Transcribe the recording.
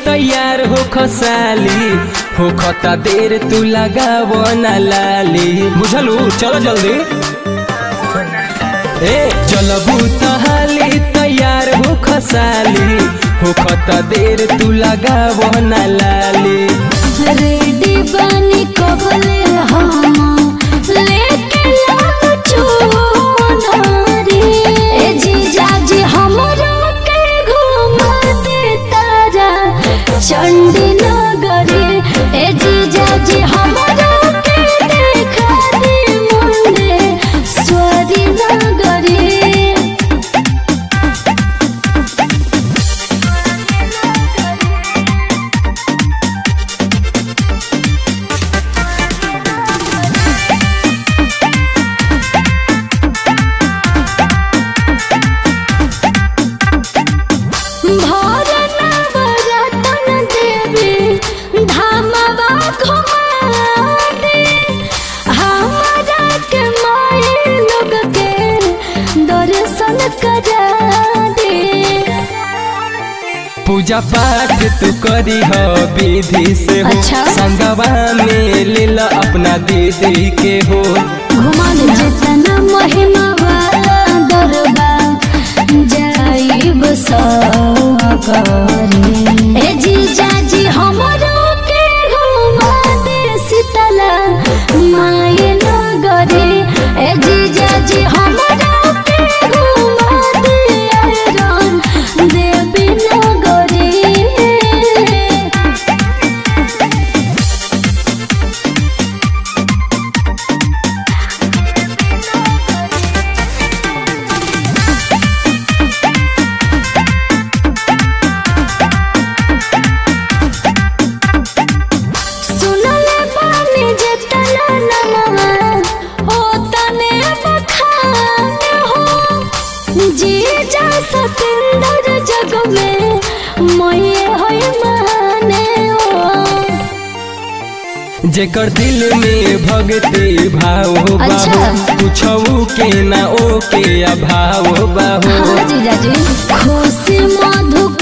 तैयार हो खसाली हो खता देर तू लगाव ना लाली बुझलू चलो जल्दी ए चलबू तहाली तैयार हो खसाली हो खता देर तू लगाव ना लाली रेडी बनी कबले हम लेके लाल चुनरी ए जीजा जी हमरा के घुमा दे तारा चंडी नगरी ए जीजा जी हमरा के देखा दे मुंडे स्वरी नगरी भोर नवरतन देवी धामवा घुमा दे हमरा के माए लोग के दर्शन करा दे पूजा पाठ तू करी हो विधि से हो अच्छा। संगवा में ले ला अपना दीदी के हो घुमा दे जितना महिमा वाला दरबा जाइब सकारी ए जीजा जी हमरो के घुमा दे शीतला माये नगरी ए जीजा जी हमरो के घुमा दे अरन देवी नगरी सुनले बानी जे तना नमवा ओ तने बखान हो जी जा सतेंद्र जग में मोये होय माने हो जेकर दिल में भक्ति भाव हो अच्छा। बाबू कुछऊ के ना ओ के अभाव बाबू हाँ जीजा जी खुशी मधु